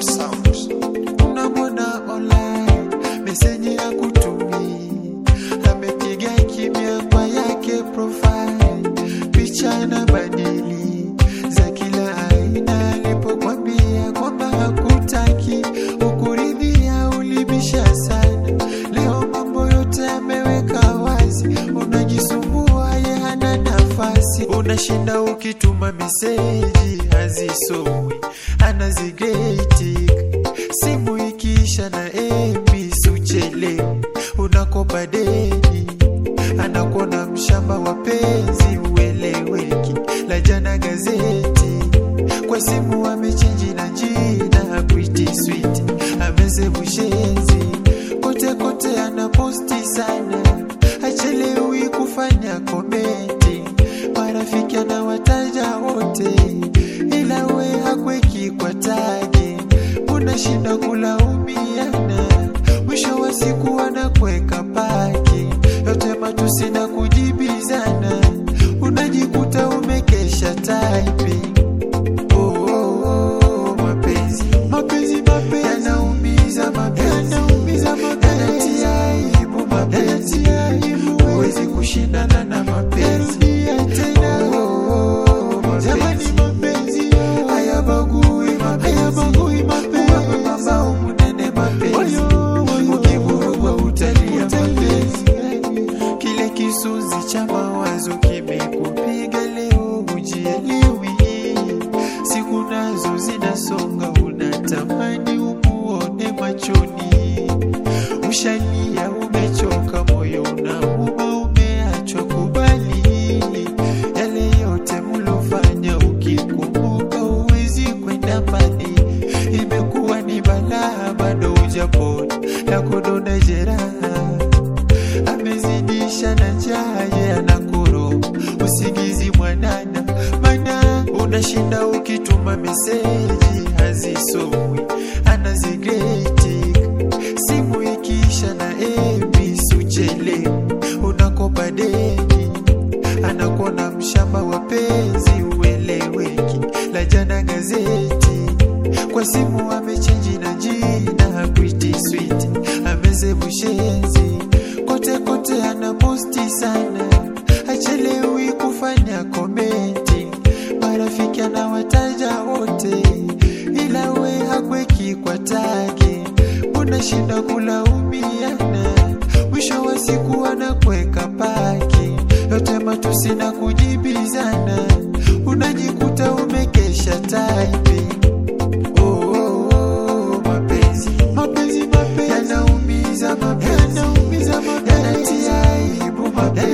Sounds. unamwona online meseji ya kutumi amepiga kimya kwa yake profile picha na badili za kila aina alipokwambia kwamba hakutaki ukuridhia ulibisha sana leo mambo yote ameweka wazi unajisumbua ye hana nafasi unashinda ukituma meseji hazisomwi anazigeti simu ikiisha na ebi suchelewi unakopa deni anakuona mshamba wa penzi ueleweki la jana gazeti kwa simu amechenji na jina pretty sweet amesevu shenzi kote kote anaposti sana achelewi kufanya komenti marafiki anawataja wote ila we hakweki kwa tagi unashinda kulaumiana mwisho wa siku anakweka paki yote matusi na kujibizana unajikuta umekesha typing Oh, oh, oh, mapenzi mapenzi mapenzi yanaumiza mapenzi yanaumiza mapenzi yanatia aibu mapenzi yanatia aibu huwezi kushindana na mapenzi tena oh, oh, mapenzi jamani mapenzi hayabagui mapenzi hayabagui mapenzi uwape mabao munene mapenzi ukivurugwa utalia mapenzi kile kisunzi cha mawazo kimekupiga leo ujielewi siku nazo zinasonga unatamani umuone machoni ushalia umechoka moyo unauma umeachwa kubali yale yote mlofanya ukikumbuka uwezi kwenda mbali imekuwa ni balaa bado ujapona na kudonda jeraha amezidisha na jaye anakoro usingizi mwanana mana unashinda ukituma meseji hazisomwi anazigreti simu ikiisha na ebi suchelewi unakopa deni anakuona mshamba wa penzi ueleweki la jana gazeti kwa simu amechenji na jina pretty sweet amesevu shenzi kote kote anaposti sana achelewi kufanya komenti marafiki anawataja wote ila we hakweki kwa tagi unashinda kulaumiana mwisho wa siku anakweka paki yote matusi na kujibizana unajikuta umekesha typing Oh, oh, oh, mapenzi mapenzi mapenzi yanaumiza mapenzi yanaumiza mapenzi yanatia aibu mapenzi